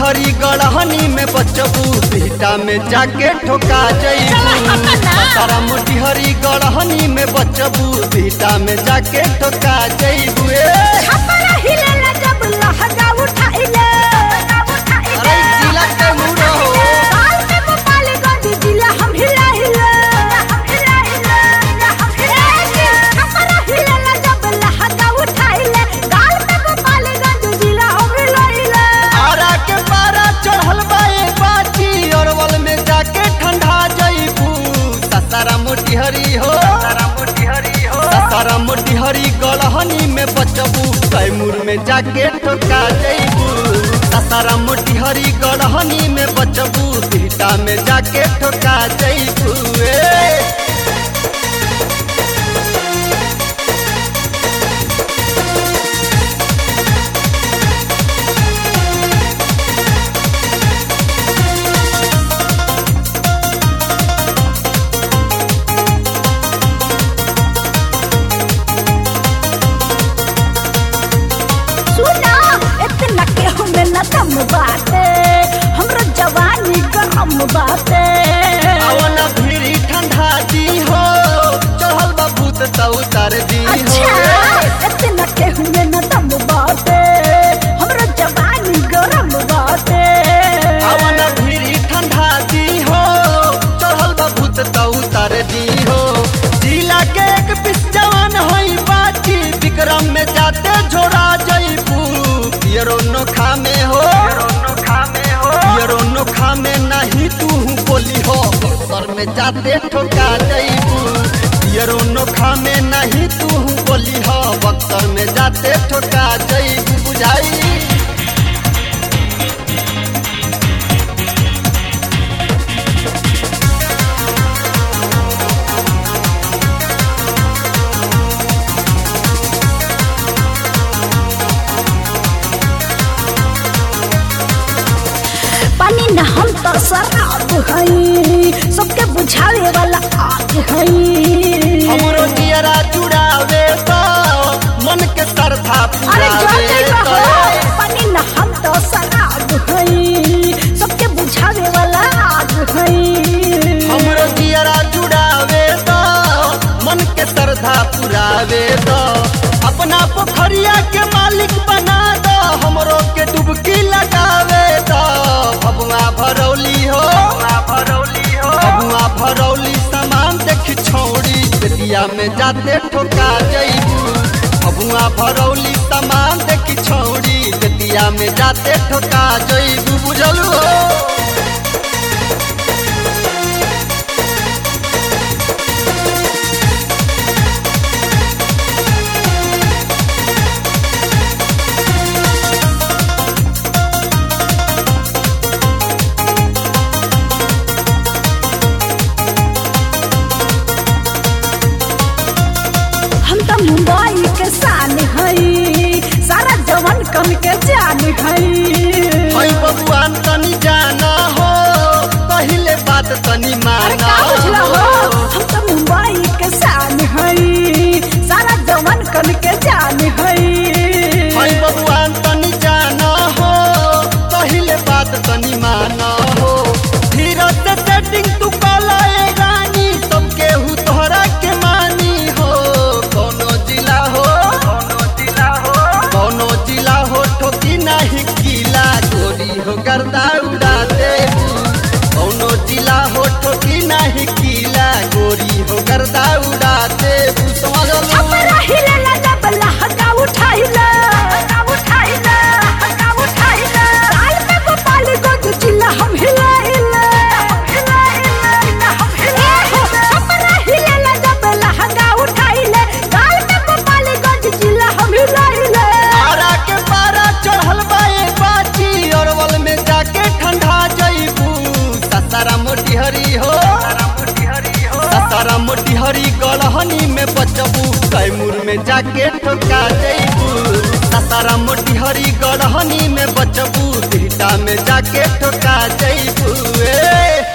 मोटिहरी गढ़हनी में बचबू बिहटा में जाके ठोका जईबू सारा मोटिहरी गढ़हनी में बचबू बिहटा में जाके ठोका जईबू ए छपरा हिलेला जब लहंगा उठाइले अरे जिला के मुड़ो हो साल में गोपालगंज जिला हम हिलाइले हम हिलाइले हम हिलाइले छपरा हिलेला जब लहंगा उठाइले साल में गोपालगंज जिला हम हिलाइले आरा के पारा चढ़ल बा ए बाची अरवल में जाके ठंडा जईबू ससारा मोटिहरी हो ससारा मोटिहरी हो ससारा मोटिहरी गढ़हनी में बचबू कैमूर में जाके ठोका जईबू ससारा मोटिहरी गढ़हनी में बचबू बिहटा में जाके ठोका जईबू ए सुना इतना के हमें न दम बाटे हमरो जवानी गरम बाटे अवन भीड़ी ठंडा दी हो चढ़ल बा भूत त उतार दी अच्छा हो इतना के हमें न दम बाटे हमरो जवानी गरम बाटे अवन भीड़ी ठंडा दी हो चढ़ल बा भूत त उतार दी हो जिला के एक पिस जवान होई बाची विक्रम में जाते झोरा जईबू पियरो नोखा में हो पियरो नोखा में नहीं तू बोली हो सर में जाते ठोका जईबू पियरो नोखा में नहीं तू बोली हो बक्सर में जाते ठोका जईबू बुझाई पानी न हम तो शराब हई सबके बुझावे वाला आग हई हमरो जियरा चुड़ावे तो मन के सरधा अरे जो पुरावे कही तो हो पानी न हम तो शराब हई सबके बुझावे वाला आग हई हमरो जियरा चुड़ावे तो मन के सरधा पुरावे तो अपना पोखरिया के मालिक बना दो हमरो के डुबकी लगावे तो भगवा भरौली हो भरौली हो भगवा भरौली सामान देखी छौड़ी बेटिया में जाते ठोका जईबू भगवा भरौली सामान देखी छौड़ी बेटिया में जाते ठोका जईबू बुझलू हो हम तो मुंबई के शान हई सारा जवन कन के जान हई हई बबुआन तनी जाना हो पहिले बात तनी अरे माना का बुझला हो हम तो मुंबई के शान हई सारा जवन कन के जान हई हई बबुआन तनी जाना हो पहिले बात तनी माना हो धीरज से सेटिंग तू कला ए रानी सब केहू तोहरा के मानी हो कोनो जिला हो कोनो जिला हो कोनो जिला हो ठोकी नहीं किला गोरी हो गर्दा उड़ा दे कोनो जिला हो ठोकी नहीं किला गोरी हो गर्दा उड़ा दे समझ लो छपरा हिलेला जब लहंगा उठाइला लहंगा उठाइला लहंगा उठाइला साल में गोपालगंज जिला हम हिलाइला हम हिलाइला हम हिलाइला छपरा हिलेला जब लहंगा उठाइले साल में गोपालगंज जिला हम हिलाइला आरा के पारा चढ़ल बा ए बाची अरवल में जाके ठंडा जईबू ससारा मोटिहरी हो ससारा मोटिहरी गढ़हनी में बचबू कैमूर में जाके ठोका जईबू ससारा मोटिहरी गढ़हनी में बचबू बिहटा में जाके ठोका जईबू ए